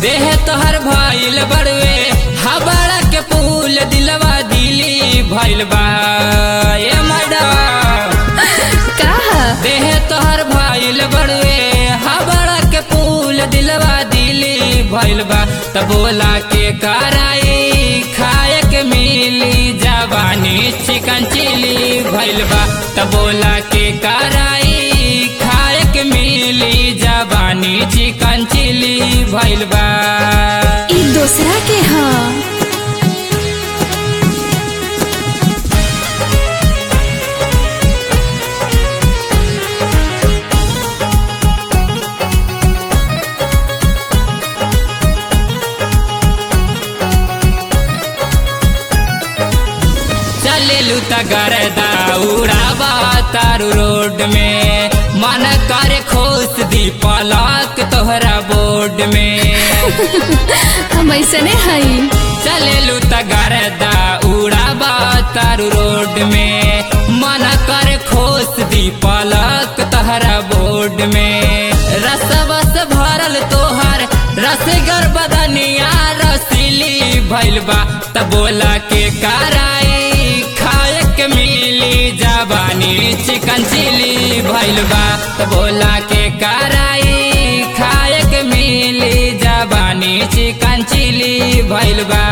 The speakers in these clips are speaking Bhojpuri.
देह तोहर भइल बड़वे हबड़ा के फूल दिलवा दिली भइल बा ए मैडम कहा देह तोहर भइल बड़वे हबड़ा के फूल दिलवा दिली भइल बा त बोला के कराई खाए के मिली जवानी चिकन चिली भइल बा त बोला के कराई खाए के मिली जवानी चिकन चिली भइल बा ई दोसरा के ह चलेलू त गरदा उड़ावा तारू रोड में मन करे खोस दी पलक तोहरा बोर्ड में हम ऐसने हई चलेलू त गरदा उड़ावा तारू रोड में मन करे खोस दी पलक तोहरा बोर्ड में रस बस भरल तोहर रसगर बदनिया रसीली भइल बा त बोला के कराई खाए के मिली जवानी चिकन चिली भइल बा त बोला के कराई खाए के मिली जवानी चिकन चिली भइल बा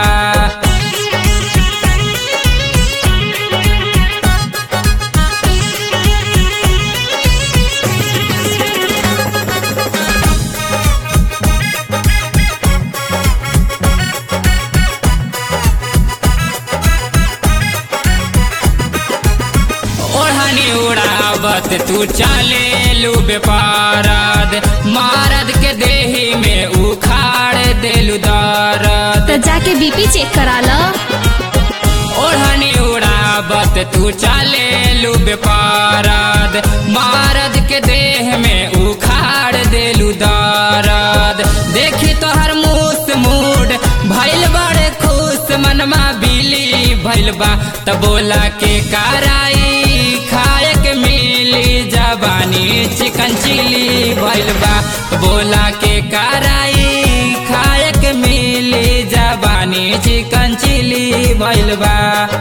ओढ़नी उड़ावत तू चले लू बेपारद मारद के देही में उखाड़ देलू दरद तो जाके बीपी चेक करा लो ओढ़नी उड़ावत तू चले लू बेपारद मारद के देह में उखाड़ देलू दरद देखी तोहर मूस मूड भइल बड़े खुश मनमा बिली भइल बा त बोला के कराई खाए के मिली जवानी चिकन चिली भइल बा त बोला के कराई खाए के मिली जवानी चिकन चिली भइल बा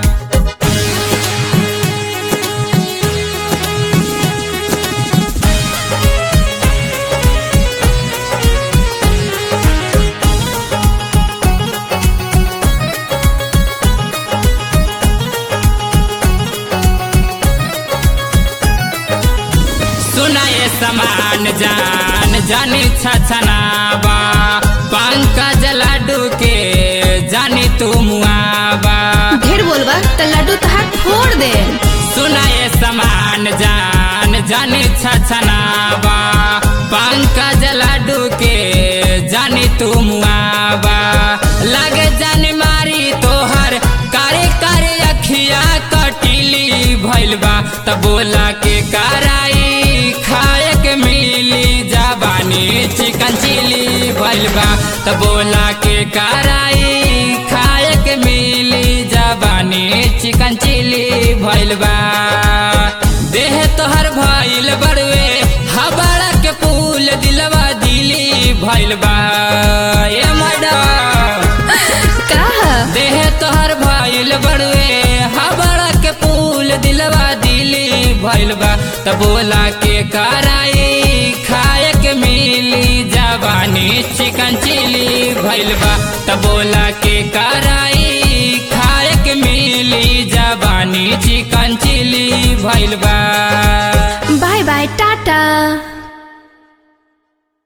सुनाए समान जान जानी छछनावा पंकज लाडू के जानी तू मुआवा ढेर बोलबा तो लड्डू तहार फोड़ दे सुनाए समान जान जानी छछनावा पंकज लाडू के जानी तू मुआवा लगे जानी मारी तोहर कारे कारे अखिया कटिली भइल बा त बोला के कराई खाए के मिली जवानी चिकन चिली भइल बा त बोला के कराई खाए के मिली जवानी चिकन चिली भइल बा देह तोहर भइल बड़वे हबड़ा के फूल दिलवा दिली भइल बा ए मैडम कहा देह तोहर भइल बड़वे हबड़ा के फूल दिलवा दिली भइल बा त बोला के कराई खाए के मिली जवानी चिकन चिली भइल बा त बोला के कराई खाए के मिली जवानी चिकन चिली भइल बा